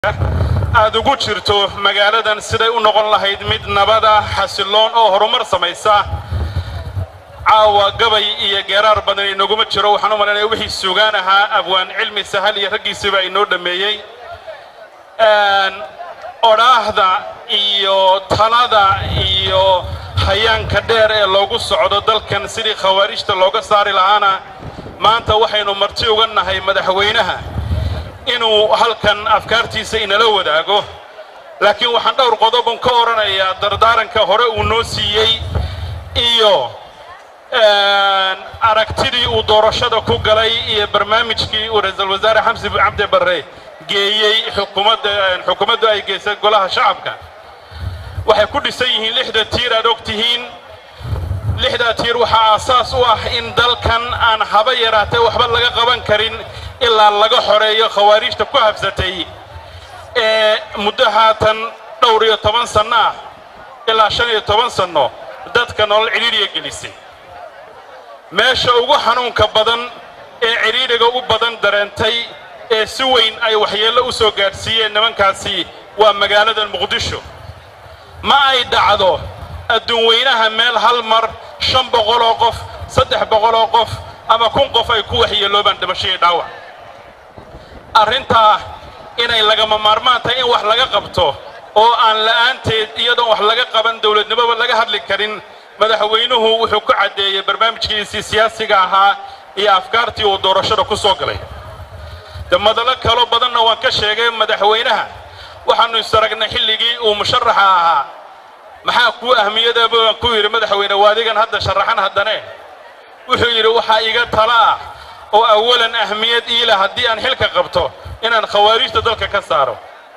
aad ugu jirto magaaladan siday u noqon lahayd mid nabada xasiloon oo horumar samaysa caawa gabay iyo geeraar badan inaguma jiro waxaan u malaynaya wixii sugaan ahaa abwaan cilmi sahal iyo raggiisiiba inoo dhammeeyey odhaahda iyo talada iyo hayaanka dheer ee loogu socdo dalkan sidii khawaarijta looga saari lahaana maanta waxaynu marti uga nahay madaxweynaha inuu halkan afkaartiisa inala wadaago laakiin waxaan dhowr qodobon ka odhanayaa dardaaranka hore uu noo siiyey iyo aragtidii uu doorashada ku galay iyo barnaamijkii uu ra-iisul wasaare xamsi cabdi barre geeyey xukuumaddu ay geysay golaha shacabka waxay ku dhisan yihiin lixda tiir aad og tihiin lixdaa tiir waxaa aasaas u ah in dalkan aan haba yaraatee waxba laga qaban karin ilaa laga xoreeyo khawaarijta ku habsatay ee muddo haatan dhowr iyo toban sanno ah ilaa shan iyo toban sanno dadka nolol cidhiidhiga gelisay meesha ugu xanuunka badan ee cidhiidhiga u badan dareentay ee si weyn ay waxyeello u soo gaadhsiiyeen nimankaasi waa magaalada muqdisho ma ay dhacdo adduun weynaha meel hal mar shan boqoloo qof saddex boqoloo qof ama kun qof ay ku waxyeeloobaan dhimashadii dhaawac arrintaa inay lagama maarmaan tahay in wax laga qabto oo aan la'aanteed iyadoon wax laga qaban dawladnimoba laga hadli karin madaxweynuhu wuxuu ku caddeeyey barnaamijkiisii siyaasiga ahaa iyo afkaartii uu doorashada ku soo galay de madalo kaloo badanna waan ka sheegay madaxweynaha waxaannu isaragnay xilligii uu musharaxa ahaa maxaa kuu ahmiyadaba waan ku yidhi madaxweyne waadigan hadda sharaxan haddane wuxuu yidhi waxaa iga tala ah oo awalan ahmiyad iila haddii aan xilka qabto inaan khawaarijta dalka ka saaro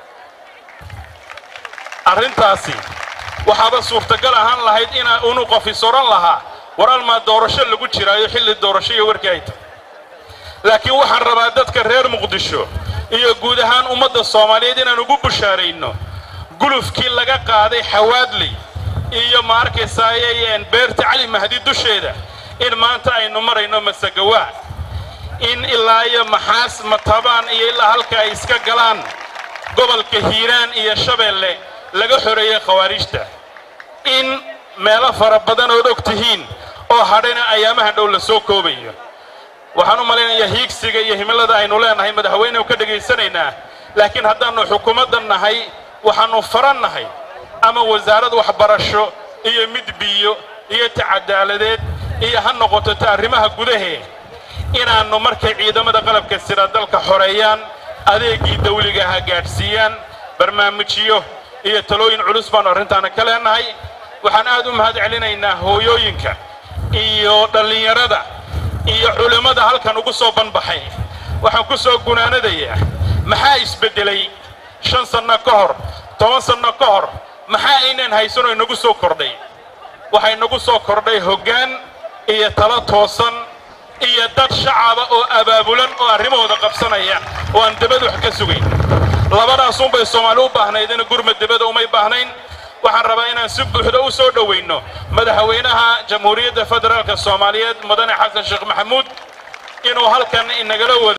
arrintaasi waxaaba suurtagal ahaan lahayd inaa unu qof is odhan lahaa war almaa doorasho lagu jiraayo xilli doorasho iyo warkii ay tahay laakiin waxaan rabaa dadka reer muqdisho iyo guud ahaan ummadda soomaaliyeed inaan ugu bushaarayno gulufkii laga qaaday xawaadley iyo ma arkaysaaye beerta cali mahdi dusheeda in maanta aynu marayno masagawaa in ilaa iyo maxaas matabaan iyo ilaa halka ay iska galaan gobolka hiiraan iyo shabeelle laga xoreeyey khawaarijta in meelo fara badan ood og tihiin oo hadhayna ayaamahan dhow la soo koobayo waxaan u malaynayaa hiigsiga iyo himilada aynu leenahay madaxweynehu ka dhegaysanaynaa laakiin haddaannu xukuumadda nahay waxaannu faran nahay ama wasaarad waxbarasho iyo mid biyo iyo ta cadaaladeed iyo ha noqoto ta arrimaha gudahee inaannu markay ciidamada qalabka sira dalka xoreeyaan adeeggii dawliga ha gaadhsiiyaan barnaamijyo iyo talooyin culus baannu arrintaana ka leenahay waxaan aad u mahad celinaynaa hooyooyinka iyo dhallinyarada iyo culimmada halkan ugu soo banbaxay waxaan ku soo gunaanadayaa maxaa isbeddelay shan sanno ka hor toban sanno ka hor maxaa aynaan haysanoo inagu soo kordhay waxaa inagu soo kordhay hoggaan iyo talo toosan iyo dad shacaba oo abaabulan oo arrimahooda qabsanaya oo aan debada wax ka sugayn labadaasunbay soomaali u baahnaydina gurma debada umay baahnayn waxaan rabaa inaan si buuxda u soo dhowayno madaxweynaha jamhuuriyadda federaalka soomaaliyeed mudane xasan sheekh maxamuud inuu halkan inagala wada